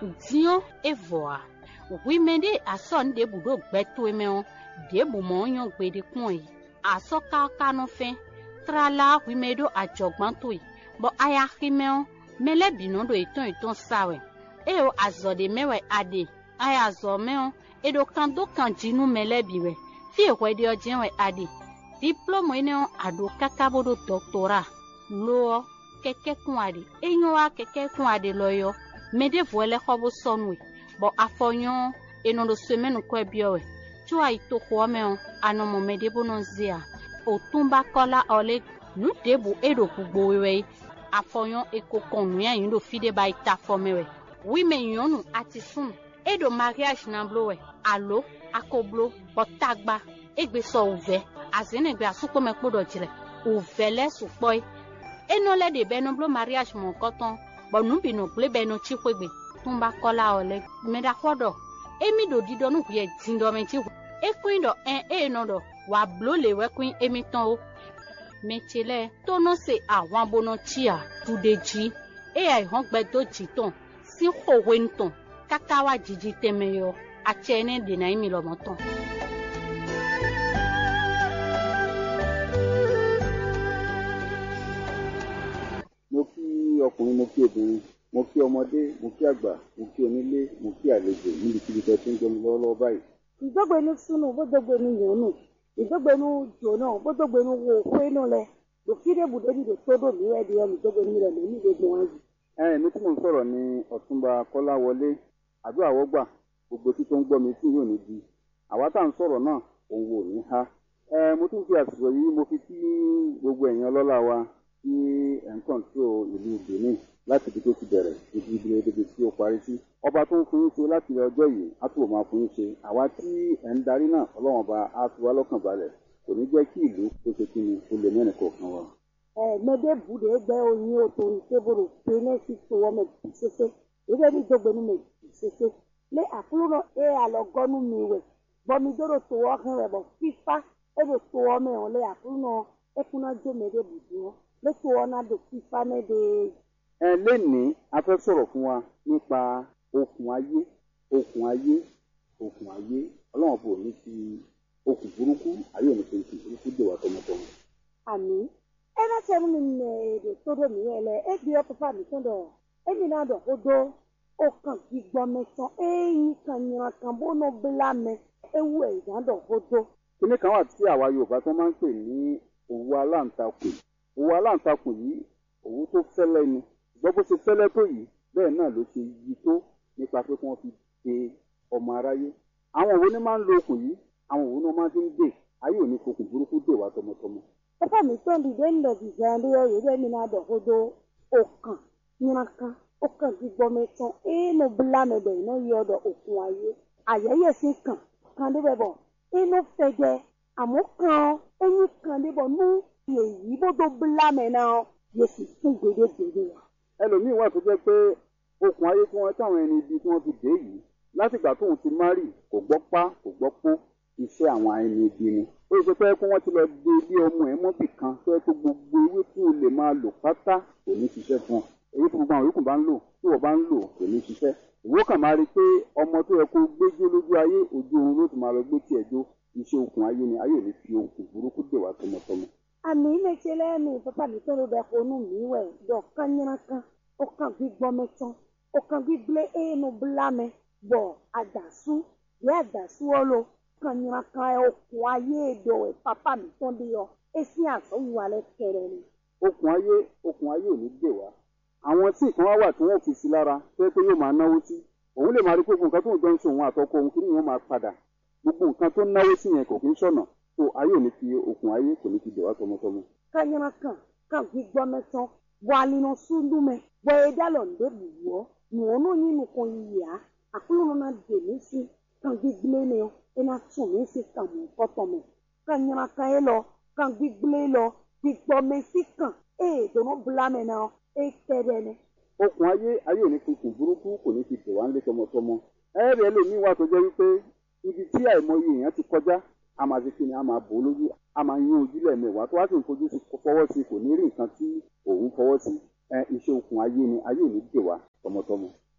diɔ evɔa wime ɖe asɔ nu ɖe bu ɖo gbɛto me wo ɖe bu mɔ nyɔ gbe ɖe kpɔn yi asɔ kaka no fɛ trala wime ɖo adzɔgbãto yi bɔ aya xime wo mele binɔ ɖo etɔn etɔn sawɛ eye wo azɔ ɖe mɛwɛ aɖe aya azɔ mɛ wo eɖo kan do kan dzinu mele bi wɛ fie xɔ ɖe ɔdze wɛ aɖe diplɔmɔ yi ne wo aɖo kaka bo ɖo dɔktora loɔ kɛkɛ kun aɖe enyo wa kɛkɛ kun aɖe lɔ yɔ mɛ ɖe vɔ lɛ xɔ bo sɔnue bɔ afɔ nyɔ enɔ ɖo so mɛnu kɔe biɔ wɛ tso ayi to xɔ mɛ o anɔmɔ mɛ ɖe bo nɔ zia o tún bá kɔla ɔlɛ nu ɖe bo eɖo gbogbo wɛ afɔ nyɔ eko kɔn nu ya yi ɖo fi ɖe ba yi ta fɔ mɛ wɛ wi mɛ nyɔnu ati sun eɖo mariage na blo wɛ alo akoblo bɔtagba egbe sɔ ovɛ azenegbe asukpɔmɛ kpo dɔ dzrɛ ovɛ lɛ sukpɔe enɔ lɛ de bɛ nɔ blo mariage mɔ kɔtɔn bɔn nu bi nɔ gble bɛ nɔ tsi kpegbe tún bá kɔla ɔlɛ mɛ da kɔ dɔ emi ɖo di dɔ nu ʋuɛ di dɔ mɛ tsi ekoe dɔ ɛn eye nɔ dɔ wà blo le wɛ koe emi tɔn wo mɛtsi lɛ tɔnɔ se àwọn abonɔ tsia tu de dzi eya ihɔn gbɛ do dzi tɔn si xɔwe ŋutɔn kaka wa dzidzi tɛmɛ yɔ atsɛ ne dena emi lɔmɔ tɔn. mo kí ọkùnrin mo kí obìnrin mo kí ọmọdé mo kí àgbà mo kí onílé mo kí àlejò níbikíbi tó ti ń gbẹmí lọ́wọ́lọ́wọ́ báyìí. ìdógbénu sunu bódógbénu yòónù ìdógbénu jòónù bódógbénu wo kwenu lẹ lòkìdé bùdóni lè tó dò mí ẹdí ẹnu ìdógbénu rẹ lóní gbogbo wọn yìí. ẹ mi tí mò ń sọ̀rọ̀ ní ọ̀túnba kọ́láwọlé àdúrà wọ́gbà gbogbo tí tó ń gbọ́ mi tí yóò ní di àwa tá à ń sọ̀rọ̀ náà òun wò ní ha. ẹ mo tún fi àsìkò yìí mo fi kí gbogbo ẹ̀yin ọlọ́lá wa tí ẹ̀ ń kọ̀ǹtró ìlú benin láti ibi tó ti bẹ̀rẹ̀ ibi ibi ibi tí ó parí sí. ọba tó ń fún yín ṣe láti ọjọ́ yìí á túbọ̀ máa fún yín ṣe àwa tí ẹ̀ ń darí náà ọlọ́run ọba á fi wá lọ́kàn balẹ̀ kò ní jẹ́ kí ìlú kó ṣe kí ni ó lè mẹ́rin kọ̀ọ̀kan wa. ẹ mẹdẹ bùdó ẹgbẹ oyin o torí tébòrò péné sí tó wọn mẹ bì sese ìdógbé ní ìdógbénu mẹ bì sese lé àkúrò náà ẹ àlọgọnu mi wẹ bọmi dóró tó wọ hàn rẹ bọ fífa ẹ bẹ tó wọ mẹ wọn lé àkúrò náà ẹ kúná jó mẹdẹ bùdó wọn lé tó wọn náà dò fífa mẹdẹ ẹ lénìí a fẹ́ sọ̀rọ̀ fún wa nípa okùn ayé okùn ayé okùn ayé ọlọ́run bò ní ti okùn burúkú ayé òní fi okùn burúkú dè wá tọmọtọmọ. àmì ẹ náà sẹ́nu mi nà èdè tó dò mí ẹ lẹ ẹ bí ọ pàpà mi tó dọ̀ ẹ mi náà dọ̀ kó dó ó kàn kí gbọ́ mẹ́tàn ẹ̀yìn kan yìnyín kan bó nà bílà mẹ ewu ẹ̀ ìdá dọ̀ kó dó. kíní kan wà tí àwa yorùbá tó máa ń pè ní òwú aláǹtakùn òwú aláǹtakùn yìí òwú tó fẹ́lẹ́ ni ṣùgbọ́n bó ṣe fẹ́lẹ́ tó yìí bẹ́ẹ̀ náà ló ṣe yí tó nípa pé kí wọ́n fi de ọmọ aráyé àwọn òwú ni máa ń lo okùn yìí àwọn òwú ni wọ́n máa fi ń dè ayé òní fokùn burúkú dè wá tọmọtọmọ. pàpà mi tó ń dìde ń lọ dìde ẹ̀ lóyè yìí ẹ̀ mi náà dọ̀ kó dó ó kàn yìnyín kan ó kàn kí gbọ́ mẹ́tàn ẹ̀ẹ́nù bílà mẹ́bẹ̀ iná yọ ọ̀dọ̀ òkun ayé àyẹ̀yẹ̀ sí kàn kàn débẹ̀ bọ̀ inú fẹ̀jẹ̀ àmọ́ kan ẹ̀yìn kan débọ̀ nú èyí bó tó bílà mẹ́ náà yẹ sì tún gbèdégbèdé wa. ẹlòmíín wà tó jẹ́ pé okùn ayé tí wọ́n táwọn ẹni ibi tí wọ́n fi dé yìí látìgbà tóun ti márì kò gbọ́ pá kò gbọ́ pó iṣẹ́ àwọn ẹni ibi ni ó ṣe pé kí wọ́n ti lọ gbé ilé ọmọ ẹ̀ mọ́bì kan tó yẹ kó gbogbo ewé tí o lè máa lò pátá kò ní ṣiṣẹ́ fún ọ èyí tí gbogbo àwọn yòókù bá ń lò tí wọ́n bá ń lò kò ní ṣiṣẹ́ ìwọ kàn máa rí i pé ọmọ tó yẹ kó gbéjó lójú ayé ojú oorun ló ti máa lọ gbé tiẹ̀ jó iṣẹ́ okùn ayé ni ayé ò ní fi okùn burúkú dè wá tọmọtọmọ. àmì méje lẹ́nu pàpà mi tó ló bẹ kó nù mí wẹ̀ dọ̀ kányínà kan ó kàn gbígbọ́ mẹ́tàn ó kàn gbígbé ẹ̀ẹ́nù bílà mẹ́ bọ̀ àdàsú bí àdàsú ọlọ kanyina kan ẹ okùn ayé èdò ẹ papa mi tán bí yọ esi àsọwù alẹ kẹrẹ ni. okùn ayé okùn ayé ò ní dè wá àwọn tí nǹkan wá wà tí wọn fi sí lára tó yẹ pé yóò máa náwó sí òun lè máa rí pé gbogbo nǹkan tó ń jọ ń ṣe òun àtọkọ òun kí ni yóò máa padà gbogbo nǹkan tó ń náwó sí yẹn kò kí ń ṣọ̀nà tó ayé ò ní fi okùn ayé kò ní fi dè wá tọmọtọmọ. kanyina kan kan gbígbọ́ mẹ́tàn bọ alinu sundu mẹ bọ ẹja lọ ndé buwọ nùwọ́nù yín nìkan yìá àkúlù náà dè mí sí kan gbígbélé ni ọ ẹna tún mí sí kan mọ̀ kọ́tọ̀ mọ̀ kanyina kan yẹ lọ kan gbígbélé lọ gbígbọ́ mí sí kan ee dùnú bùlá mẹ náà ee tẹ́rẹ̀ ni. okùn ayé ayé ò ní fi okùn burúkú kò ní fi dè wá ńlé tọmọtọmọ ẹ̀ẹ́rì ẹlòmíín wà tó jẹ́ wípé ibi tí àìmọye èèyàn ti kọjá a máa ṣe kí ni a máa bò ó lójú a máa yín ojú lẹ́ẹ̀mẹ́wàá tó wá sì ń fojú sí fọwọ́ sí kò ní rí nǹkan tí òun fọwọ́ sí ẹ iṣẹ́ okùn ayé ni ayé ò ní dè wá tọmọtọmọ. mẹ́bí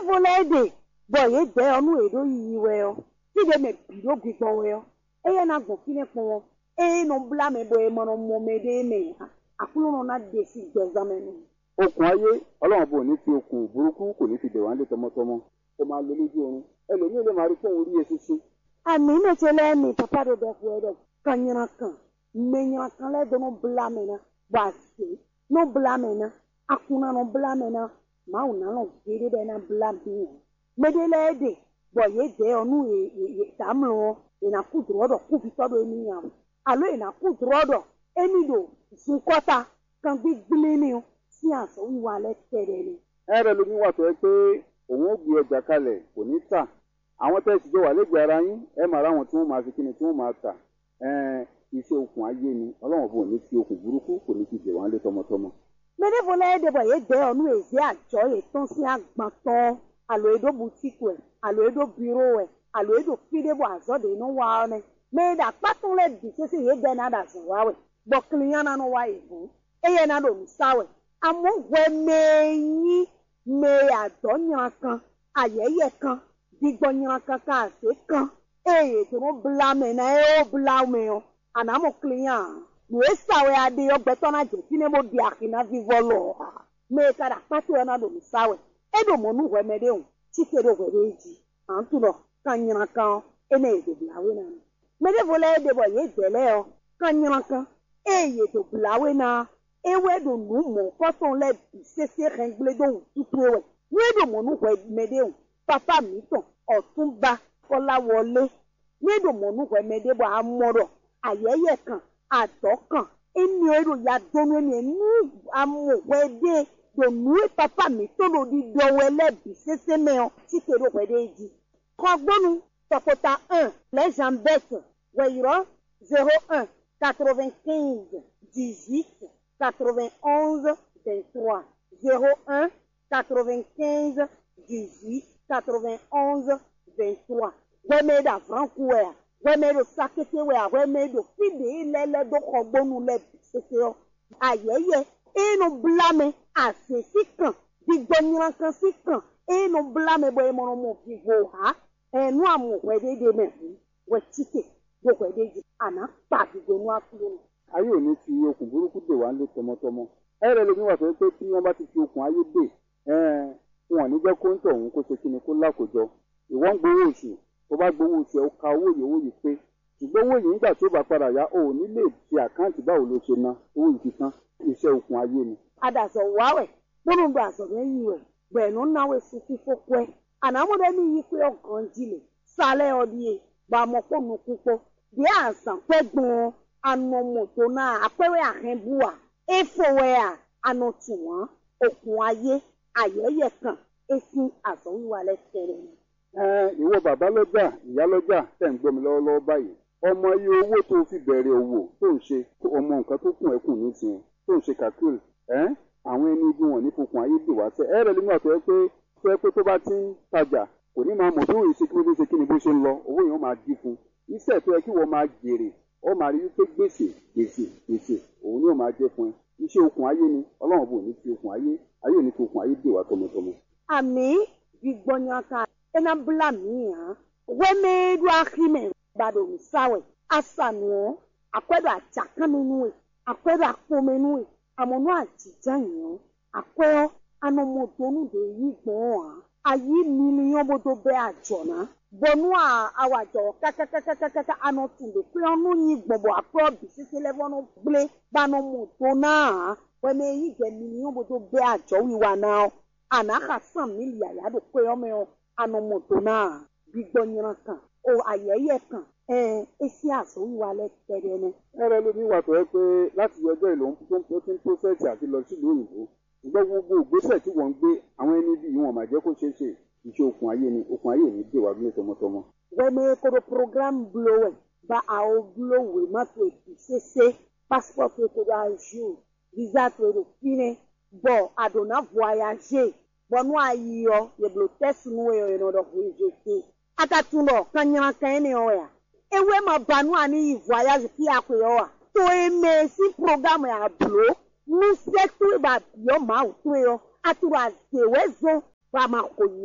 fo le de bɔ ye de ɔnu eɖo yiyi wɛ yɔ ti de me bi ɖo gbigbɔ wɛ yɔ eye na gbɔ fi ne kpɔ wɔ eye no bla me bɔ ye mɔ no mɔ me de me ha akulu no na de si gbɛzame no. okùn ayé ọlọ́run bò ní fi okùn burúkú kò ní fi dè wá lé tọmọtọmọ ó máa lo lójú oorun ẹlòmíì lè máa rí fóun rí eṣinṣin ami ne tse le mi papa ɖo ɖe ƒo ɖe kan nyina kan me nyina kan le do no bla me na bɔ ase no bla me na akuna no bla me na mawu na lɔ vi ɖe ɖe na bla mi o me de le de bɔ ye de yɔ nu ye ye ye tamlɔ wɔ yina ku drɔ ɖɔ ku vitɔ ɖo emi nya o alo yina ku drɔ ɖɔ emi ɖo zukɔta kan gbigble ni o si azɔ wiwa le tɛ ɖe ni. ẹrẹ lomi wà tó yẹ pé òun ó gbé ọjà kalẹ̀ kò ní tà àwọn tẹ́ ẹ sì jọ wà lẹ́gbẹ̀ẹ́ ara yín ẹ máa ráwọn tí wọ́n máa fi kíni tí wọ́n máa tà ẹn iṣẹ́ okùn ayé ni ọlọ́run bò ní fi okùn burúkú kò ní fi dè wá lé tọmọtọmọ. Mene le de bɔ ye de ɔnu ezi adzɔ ye tɔn si agbãtɔ alo eɖo butiki wɛ alo eɖo biro wɛ alo eɖo fi de bɔ azɔ de no wa ne me da kpatɔ le di sese ye de na da zɔ wa wɛ gbɔkili ya na no wa yi ʋu eye na do nusa wɛ amewo wɛ me nyi me adɔ nyra kan ayɛyɛ kan digbɔ nyra kan ka ase kan eye to no bla me na ye wo bla me yɔ anamo kili ya nu esawɛ ade yɔ gbɛtɔ na dze fi ne bo di akina vivɔ lɔ me ka da kpatɔ yɔ na do nusawɛ eɖo mɔnu wɛ me de o tike ɖo wɛ de dzi antu lɔ ka nyra kan ene ye do blawe na me me de vo le ede bɔ ye de le yɔ ka nyra kan eye do blawe na ewɛ do nu mɔ kɔtɔn lɛ bi sese xɛgble do tutu wɛ nu eɖo mɔnu wɛ me de o papa mi tɔn ɔtunba kɔlawɔle nu eɖo mɔnu wɛ me de bɔ amɔ dɔ ayɛyɛ kan adɔ kan eni eɖo ya donu eni nu amɔ wɛ de do nu papa mi to do di dɔwɛ lɛ bi sese mɛ o tike do wɛ de dzi kɔgbɔnu tɔkota un les jambette wɛyɔrɔ zero un quatre-vingt-quinze dix-huit quatre-vingt-onze vingt-trois zero un quatre-vingt-quinze dix-huit quatre-vingt-onze vingt-trois wɛmɛ da franku wɛa wɛmɛ do sakete wɛa wɛmɛ do fide lɛlɛ do xɔgbɔnu lɛ bi sese yɔ ayɛyɛ enu blame asesi kan digbɔnyira kan si kan enu blame bɔ emɔnɔ mo vivo ha ɛnu amu wɛ de de mɛ hu wɛ tike do wɛ de dzi ana kpa digbɔ nu akulu nu. ayé ò ní fi okùn burúkú dè wá lé tọmọtọmọ ẹrẹ lomi wà tó yẹ pé tí wọ́n bá ti fi okùn ayé dè ẹn wọn ò ní jẹ́ kó ń tọ̀ òun kó ṣe kíni kó lákòjọ ìwọ ń gbowó oṣù tó bá gbowó oṣù ẹ ó ka owó yìí owó yìí pé ṣùgbọ́n owó yìí nígbà tó bá padà yá o ò ní lè fi àkáǹtì báwo ló ṣe ná owó yìí ti tán iṣẹ́ okùn ayé ni. adazɔ wawɛ kpɔnu do azɔbɛ yi wɛ gbɛnu nawɛ suku fɔkɔɛ anamu ɖe mi yi kpe ɔgɔndzi le salɛ ɔdie gbamɔkpɔ nukukpɔ de azã kpɛ gbɔn anɔmɔto na akpɛwɛ ahɛbua efowɛa anɔtuwa okun ayé ayɛyɛ kan esi azɔwiwa lɛ tɛrɛ ni. ẹn ìwọ bàbá lọ́jà ìyá lọ́jà tẹ̀ ń gbọ́ mi lọ́wọ́lọ́wọ́ báyìí ọmọ iye owó tó fi bẹ̀rẹ̀ òwò tó ń ṣe ọmọ nǹkan tó kùn ẹ́ kù nísìnyẹn tó ń ṣe kàkúrì ẹ́ àwọn ẹni ibi wọn ní fokùn ayé dè wá sẹ́ ẹ rẹ̀ nínú àtọ́ ẹ pé tó ẹ pé tó bá ti ń tajà kò ní máa mọ̀ bí òye ṣe kí ló dé ṣe kí ni bó ṣe ń lọ owó yẹn ó máa dín fún iṣẹ́ tó yẹ kí wọ́n máa jèrè ó máa rí wípé gbèsè gbèsè gbèsè òun ni ó máa jẹ́ fún ẹ iṣẹ́ okùn ayé ni ọlọ́run bò ní fi okùn ayé ayé ò ní fi okùn ayé dè wá tọmọtọmọ. ami gbigbɔnyaka ena bla mi hã wɛmɛ do axime gbado misawɛ asanuɔ akɔɛdo atsakamɛnuwe akɔɛdo akpɔmɛnuwe amɔnu adzidzayiɔ akɔɛ anɔmɔdonu de yi gbɔn hã ayi miliɔn bodo bɛ adzɔna bɔnu a awadzɔ kakakakakaka anɔtu de kple ɔnu yi gbɔbɔ akɔɛ bisese lɛ fɔnu gble banɔmɔdona hã wɛmɛ yi gɛ miliɔn bodo bɛ adzɔ wiwa na o anaxa san milia ya do kpe yɔmɛ o anɔmɔdo na gbigbɔnyira kan o ayɛyɛ kan ɛɛ esi azɔ wiwa lɛ tɛ ɖe ne. ẹrẹ lómi wà tó yẹ pé láti ọjọ́ ìlú tó ti ń pósẹ́sì àti lọ sílùú òyìnbó ṣùgbọ́n gbogbo ìgbésẹ̀ tí wọ́n ń gbé àwọn ẹni bí wọn máa jẹ́ kó ṣeé ṣe iṣẹ́ okùn ayé ni okùn ayé ní dè wá gbé tọmọtọmọ. wɛmɛ kodo program bulo wɛ ba awo bulo wɛ ma to ebi sese passport to to do ajour visa to do fine bɔn adona voyager bɔnu ayiyɔ yeblo test nu wɛ yɔ yɔ dɔ voyager akatun dɔ kanyana kan ne yɔ ya ewe ma banu ani yi voyage fi akɔ yɔ wa to eme si program ya bulo nusɛ to ba yɔ ma o to yɔ aturo azewɛ zɔn ba ma ko yia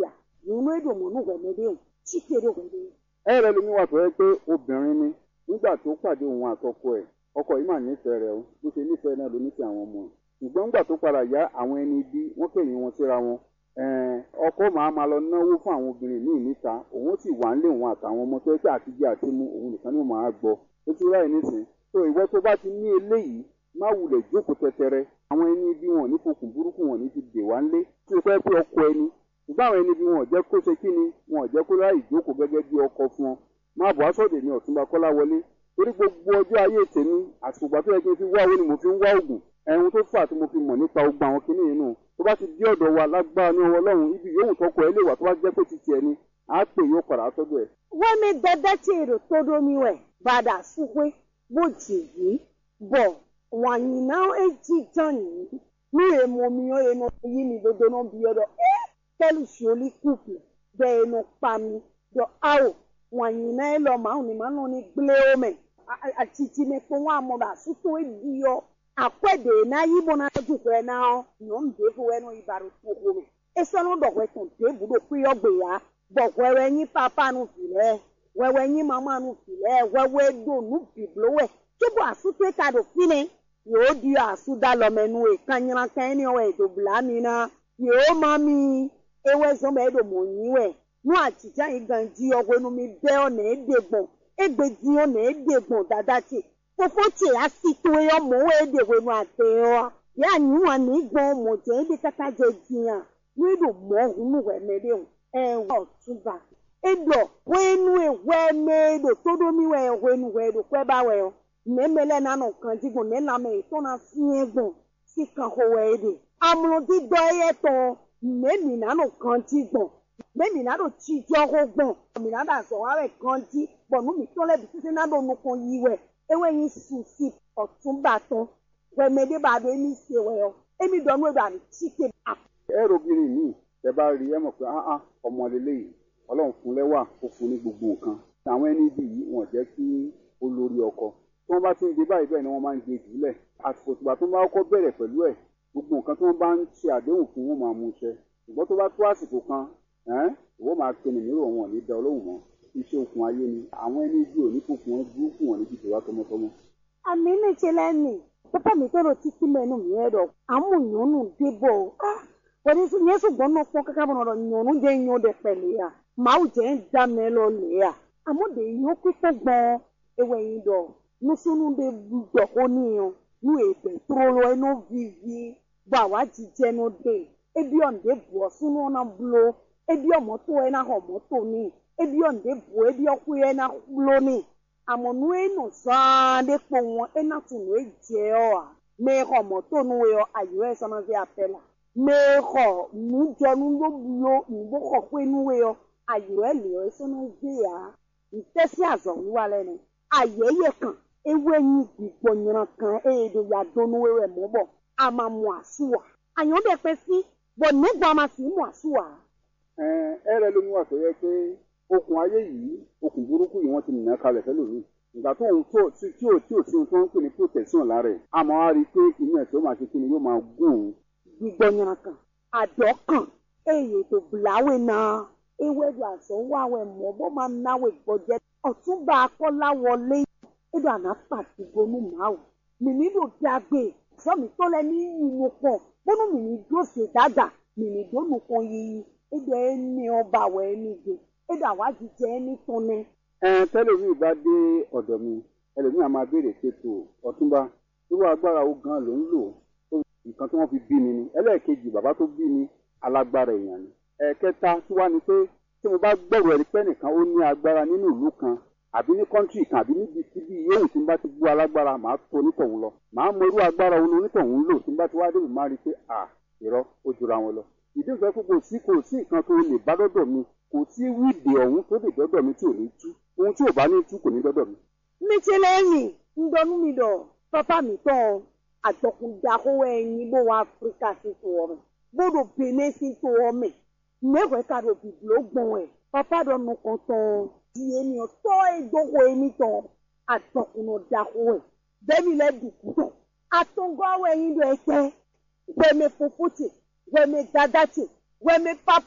nínú èdè mọ̀nú wẹ̀mẹ́dẹ́ chíkèrè wẹ̀mẹ́dẹ́. ẹ rẹ lómi wà tó yẹ pé obìnrin ni nígbà tó pàdé òun àtọkọ ẹ̀ ọkọ yìí mà nífẹ̀ẹ́ rẹ̀ o bó ṣe nífẹ̀ẹ́ náà ló nífẹ̀ẹ́ àwọn ọmọ ẹ̀ ṣùgbọ́n nígbà tó padà yá àwọn ẹni bí wọ́n kẹ̀yìn wọn síra wọn ẹ̀ẹ́n, ọkọ màá máa lọ náwó fún àwọn obìnrin míì níta òun sì wà ń lé òun àtàwọn ọmọ tó yẹ pé àtijọ́ àti mú òun nìkan ni ó máa gbọ́ ó ti ráì nísìn tó ìwọ tó bá ti ní eléyìí má wulẹ̀ jókòó tẹtẹrẹ àwọn ẹni bí wọn ní fokùn burúkú wọn ní ti dè wá ńlé tí o fẹ́ pé ọkọ ẹni ṣùgbọ́n àwọn ẹni bí wọn ò jẹ́ kó ṣe kí ni wọn ò jẹ́ kó ráì jókòó gẹ́gẹ́ bí ọkọ fún ọ má bọ̀ aṣọ́dẹ̀ ní ọ̀túnba kọ́lá wọlé torí gbogbo ọjọ́ ayé tèmi àsùgbà tó yẹ kí n fi wá owó ni mo fi ń wá oògùn ẹ̀hun tó fà tí mo fi mọ̀ nípa ogun àwọn kinní yìí nù tó bá ti dé ọ̀dọ̀ wa lágbára ní ọwọ́ ọlọ́run ibi yòówù tọkọ ẹ lè wà tó bá jẹ́ pé ti tiẹ̀ ni à á pè yóò padà sọ́dọ̀ ẹ̀. wẹ́mi dẹ́dẹ́ tí èrò tó domi wẹ̀ bàdà súpé bó jèyí bọ̀ wàyí náà èjì jàn yìí ní èmo mi ó èmo yí mi dodo náà bí ọdọ ẹ tẹ́lù sọ́ọ́lì kùpù bẹ́ẹ̀ ẹnu pa mi dọ̀ áwò wàyí náà ẹ lọ màá ní màá nọ ní gblé omi àtìtì mi pé wọn àmọ̀dà súpó èdè yọ àpẹ̀dẹ̀ náà yíbo náà dùkọ̀ ẹ̀ náà yọ̀ ń dé fún ẹnu ìbàrò tó kó mi esɔnu dɔwɛ tɔn te budo kuyɔ gbeya bɔ wɛwɛ nyi papa nu filɛ wɛwɛ nyi mama nu filɛ wɛwɛ do nu biblo wɛ tsobo asu to ta do fine yóò di asu da lɔmɛnu yi kanyina kanyini wɛ do bla mi na yóò ma mi ewɛ zɔn bɛ do mo nyi wɛ nu atitsa yi gan di ɔwɛ nu mi bɛ ɔna ede gbɔn egbe di ɔna ede gbɔn dada tse fofo tse asi to yɔ mo wɛ ede wɛ nu ate yɔ ya nyi wa ni gbɔn mo tse ede kata dze diya nílò mọ́húnú wẹ̀mẹ́lẹ́ o ẹ̀wọ̀ ọ̀túnba ẹ̀dọ̀ wẹ́nu ẹ̀wẹ́mẹ́lò tódómiwẹ̀ ẹ̀wẹ́nu wẹ̀lò pẹ́báwẹ̀ ọ mẹ́mẹ́lẹ́ nánà kan dígùn nílàmẹ́ ìtọ́nà fíẹ́gùn sí kan howẹ́ ẹ̀dẹ̀ amúlódídọ́ ẹ̀yẹ tán mẹ́mì nánà kan dígùn mẹ́mì nánà tíjọ́ hógbọ̀n mẹ́mì nánà sọ̀wárẹ̀ kan dí bọ̀nú mi tọ́lẹ̀ bí títí nánà onukun yí wẹ̀ ewé yín sùn sí ọ̀túnba tán wẹ̀mẹ́lẹ́ bá dé ní ìṣèwẹ̀ ọ èmi dọ̀nú ẹ̀dọ̀ àmì tíkè ẹ robìnrin míì tẹ bá rí ẹ mọ̀ pé áá ọmọ lélẹ́yìí ọlọ́run fún lẹ́wà ó fún ní gbogbo nǹkan àwọn ẹni bí yìí wọ́n jẹ́ kí ó lórí ọkọ tí wọ́n bá ti ń gbé báyìí bẹ́ẹ̀ ni wọ́n máa ń gbé jùlẹ̀ àsìkò tìgbà tó bá kọ́kọ́ bẹ̀rẹ̀ pẹ̀lú ẹ̀ gbogbo nǹkan tí wọ́n bá ń ṣe àdéhùn fún wọn máa mú ṣẹ ṣùgbọ́n tó bá tó àsìkò kan ẹ́n ìwọ máa pe nìmírò wọn ní da olóhùn mọ́ iṣẹ́ okùn ayé ni àwọn ẹni bí òní kòkun wọn burúkú wọn níbi tòwá tọmọtọmọ. àmì ní ìṣẹ̀lẹ̀ ni pápá mi tọrọ títí mẹnu mi ẹ̀rọ àmúyànnù débọ ah wọ́n ní yẹn sọ̀gbọ́n náà pọ́n kankan bọ̀ náà nyọ̀nù jẹ́ nyọ̀ dẹ̀ pẹ̀lẹ́ ya màá jẹ́ ń dá mẹ́ lọ lẹ̀ ya àmọ́ de yín pípẹ́ gbọ́n ewé yín dọ̀ nusunu de dọ̀ ó níyàn nu ègbè tóró lọ ẹnu vivi bọ̀ àwa jíjẹ́ nu dé ebi ọ̀nde bọ̀ sunu ọ̀nà bulo ebi ọ̀mọ́tò ẹ̀ náà ọ̀mọ́tò ní ebi ọ̀nde bọ̀ ebi ọ̀kú ẹ̀ náà bulo ní àmọ́ nu ẹ̀ nù sàn dé pọ̀ wọn ẹ̀ náà tún nu ẹ̀ jẹ́ ọ̀ à mẹ́ ọ̀mọ́tò nu ẹ̀ ayọ̀ ẹ̀ sọ́nà fi apẹ́ la mexɔ nudzɔnu loblo nuboxɔ ƒe nuwe yɔ ayɔ eli yɔ esɔnɔ ve ya ntɛsi azɔwu alɛ nɛ ayɛ yɛ kan ewe nyi gbigbɔ nyina kan eye do ya do nuwe wɛ mɔ bɔ ama mu asu wa ayɔ bɛ pɛ si bɔn nígbà ma si mu asu wa. ẹ ẹ rẹ lómi wà tó yẹ pé okùn ayé yìí okùn burúkú yìí wọ́n ti nìyẹn kalẹ̀ fẹ́lòmíì ìgbà tó ń tó tí tí ò tí ò sí ohun tó ń pè ní protection lára ẹ̀ àmọ́ á rí i pé inú ẹ̀ tó máa ṣe kí ni yóò máa gún òun gbigbɔ nyina kan adɔ kan eye do blawe na ewé do azɔ wawɛ mɔ bɔ ma nawe gbɔdze ɔtúnba akɔla wọlé edo anafa digonu mawu mìíní do dagbe sọmi tó lẹ ní yinu pɔ bónú mìíní do se dada mìíní do nukun yiyi edo ẹni ọba wọ ẹni do edo àwa jíjẹ ẹni tó ní. ẹ tẹlifí bá dé ọ̀dọ̀ mi ẹlòmíì á máa béèrè ṣètò ọ̀túnba irú agbára wo gan ló ń lò nǹkan tí wọ́n fi bí mi ni ẹlẹ́ẹ̀kejì bàbá tó bí mi alágbára èèyàn ni ẹ̀ẹ̀kẹta tí wá ni pé tí mo bá gbẹ̀rù ẹ̀rí pẹ́ nìkan ó ní agbára nínú ìlú kan àbí ní kọ́ńtì kan àbí níbi síbi yóò tí n bá ti gbọ́ alágbára màá tó onítọ̀hún lọ màá mọ irú agbára wo ni onítọ̀hún lò tí n bá ti wá débi máa rí i pé à irọ́ ó jura wọn lọ ìdí ìfẹ́ pé kò sí kò sí nǹkan tó lè bá dọ́dọ̀ mi kò sí wíìdì ọ̀hún tó lè dọ́dọ̀ mi tí ò ní tú ohun tí ò bá ní tú kò ní dọ́dọ̀ mi. mítílẹ́yìn ń dọnú mi dọ̀ pápá mi tán àtọkùndakowo ẹyin bó wa áfíríkà sí tó ọmọ bó do benin sí tó ọmọ mẹwàá ká do bìbìló gbọn ẹ papa dọ nùkàn tán di ènìyàn tọ ìdókò èmi tán àtọkùndakowo ẹ bẹẹni lẹ dùkú tán àtọngọwọ ẹyin dọ ẹkẹ wẹmẹ fofótì wẹmẹ dadàtì wẹmẹ papa.